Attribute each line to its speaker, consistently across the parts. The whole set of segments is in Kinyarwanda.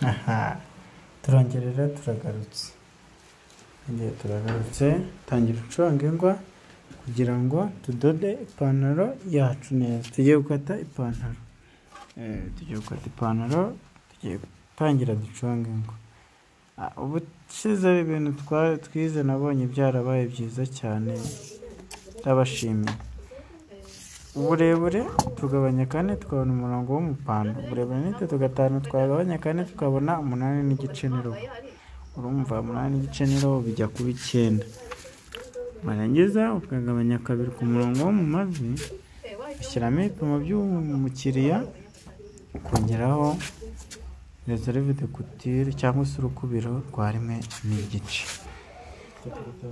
Speaker 1: aha turongera turagarutse igihe turagarutse tangira ucuranga ingwa kugira ngo tudode ipantaro yacu neza tugiye gukata ipantaro tugiye gukata ipantaro tugiye gutangira duconga ingwa ubu ushyizeho ibintu twize nabonye byarabaye byiza cyane ndabashimiye uburebure tugabanya kane tukabona umurongo w'umupano uburebure n'itatu gatanu twagabanya kane tukabona umunani n'igice n'irobo urumva umunani n'igice n'irobo bijya kuba icyenda warangiza ukagabanya kabiri ku murongo wo mu mavi ushyiramo ibipimo by'umukiriya ukongeraho reserve de couture cyangwa se urukubiro rwa rimwe n'igice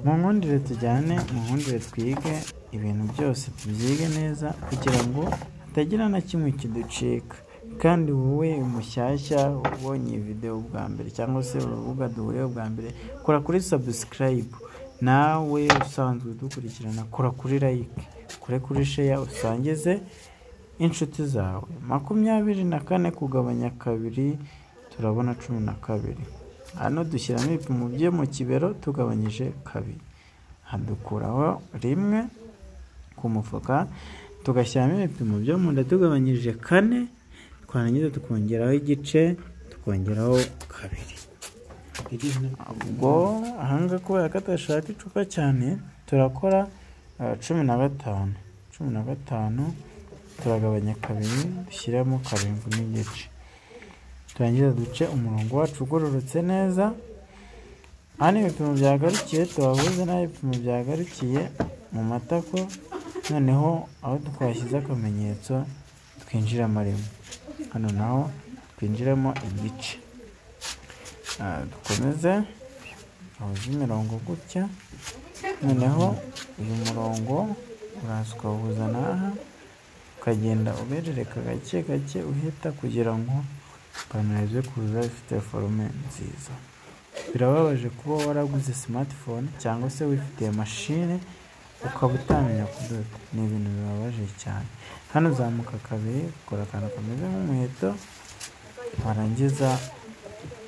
Speaker 1: mu nkundire tujyane mu nkundire twige ibintu byose tubyige neza kugira ngo hatagira na kimwe kiducika kandi wowe mushyashya ubonye iyi videwo bwa mbere cyangwa se urubuga duhuriyeho bwa mbere kora kuri subscribe nawe usanzwe udukurikirana kora kuri like kore kuri share usangize inshuti zawe makumyabiri na kane kugabanya kabiri turabona cumi na kabiri hano dushyiramo ibipimo bye mu kibero tugabanyije kabiri hadukuraho rimwe ku mufuka tugashyiramo ibipimo byo mu nda tugabanyije kane twarangiza tukongeraho igice tukongeraho kabiri ubwo ahangaha kubera ko atashaka icupa cyane turakora eh, cumi na gatanu cumi na gatanu turagabanya kabiri dushyiramo karindwi n'igice turangiza duce umurongo wacu ugororotse neza hano ibipimo byagarukiye tubahuze n'aho ibipimo byagarukiye mu matako noneho aho twashyize akamenyetso twinjiramo rimwe hano naho twinjiramo igice Ah, dukomeze tuhuze imirongo gutya noneho uyu murongo uraza ukawuhuza n'aha ukagenda uberereka gake gake uhita kugira ngo ipantaro ize kuza ifite forume nziza birababaje kuba waraguze smartphone cyangwa se wifitiye mashine ukaba utamenya kudoda ni ibintu bibabaje cyane hano uzamuka kabiri ukora akantu kameze nk'umuheto warangiza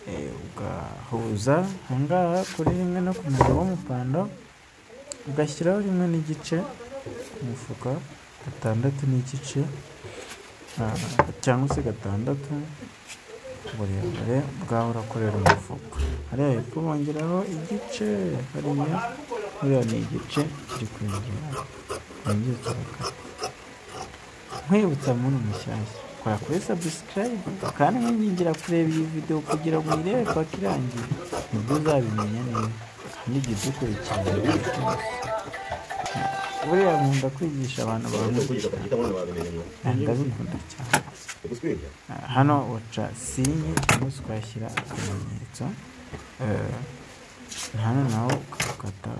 Speaker 1: eh, ugahuza ahangaha kuri rimwe no ku murongo w'umupando ugashyiraho rimwe n'igice ku mufuka gatandatu n'igice ah, cyangwa se gatandatu uburebure bwaho urakorera umufuka hariya hepfo bongeraho igice hariya hariya ni igice kiri kwinjira wongere turakata nkwibutsa muri mushyashya kora kuri subscribe kandi nkwingingira kureba iyi video kugira ngo uyirebe paka irangiye nibwo uzabimenya neza kandi igihe udukurikirana buriya nkunda kwigisha abantu bawe ndabikunda cyane hano uca sinye cyangwa se ukahashyira akamenyetso Eh, hano naho ukakata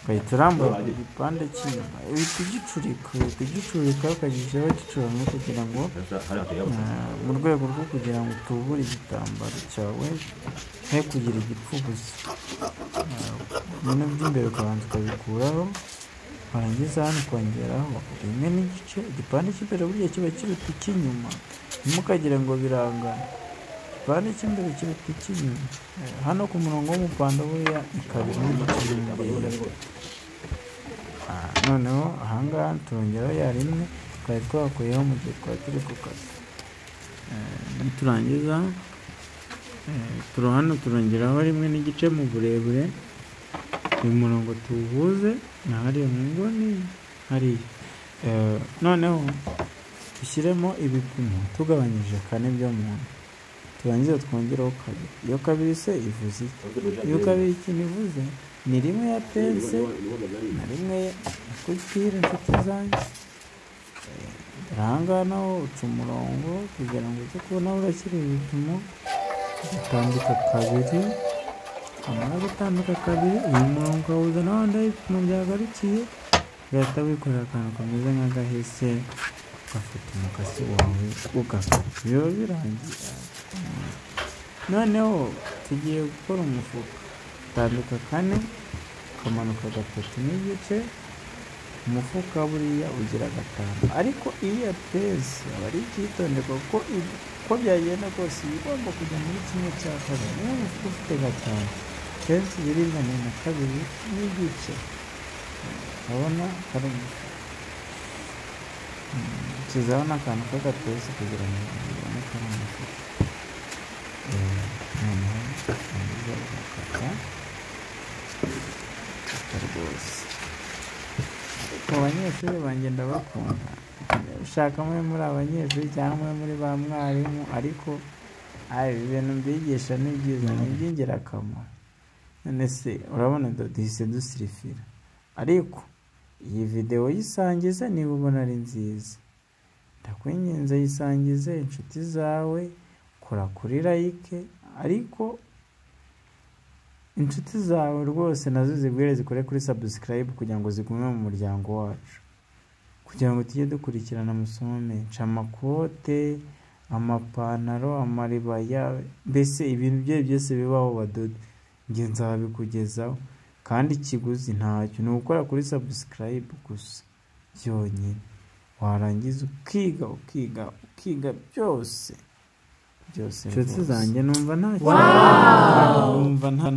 Speaker 1: ugahita urambura ku gipande cy'inyuma uhita ugicurika uhita ugicurika ukagishyiraho gicuramye kugira ngo eh, mu rwego rwo kugira ngo utubure igitambaro cyawe he kugira igipfu gusa bimwe by'imbere ukabanza ukabikuraho warangiza hano ukongeraho rimwe n'igice igipande cy'imbere buriya kiba kiruta icy'inyuma ntimukagira ngo birangane igipande cy'imbere kiruta icy'inyuma Eh, hano ku murongo w'umupanda buriya ni kabiri n'igice birindiriye noneho ahangaha turongeraho ya rimwe twari twakuyeho mu gihe twari turi gukata Eh, niturangiza eh, turo hano turongeraho rimwe n'igice mu burebure uyu murongo tuwuhuze na hariya mu nguni hariya Eh, noneho dushyiremo ibipimo tugabanyije kane byo mu nda turangiza twongereho kabiri iyo kabiri se ivuze iki iyo kabiri ikintu ivuze ni rimwe ya pense na rimwe ya kutire inshuti zanjye ahangaha naho uca umurongo kugira ngo uze kubona aho urashyira ibipimo ugatambika kabiri amara gutambika kabiri uyu murongo ukawuza naho ndaho ibipimo byagarukiye ugahita wikorera akantu kameze nk'agahese ugafata umukasi wawe ugakata biba birangiye noneho tugiye gukora umufuka utambika kane ukamanuka gatatu n'igice umufuka buriya ugira gatanu ariko iyo yateze aba ari byitonderwa kuko uko byagenda kose iba igomba kujya muri kimwe cya kabiri niba ufite ufite gatanu kenshi biri ingana na kabiri n'igice urabona hari ushyizeho n'akantu k'agatuza kugira ngo ubone ko ari amafuti noneho urangiza ugakata ugakata rwose ku banyeshuri banjye ndabakunda ushaka umwe muri abanyeshuri cyangwa umwe muri ba mwarimu ariko ayo ibintu mbigisha ni byiza ni iby'ingirakamaro none se urabona duhise dusirifira ariko iyi videwo yisangize niba ubona ari nziza ndakwinginze yisangize inshuti zawe kora kuri like ariko inshuti zawe rwose nazo zibwire zikore kuri sabusikarayibu kugira ngo zigume mu muryango wacu kugira ngo tujye dukurikirana amasomo menshi amakote amapantaro amaribaya mbese ibintu bye byose bibaho badoda njye nzabikugezaho kandi ikiguzi ntacyo ni ugukora kuri sabusikarayibu gusa byonyine warangiza ukiga ukiga ukiga byose byose inshuti zanjye numva ntacyo numva nta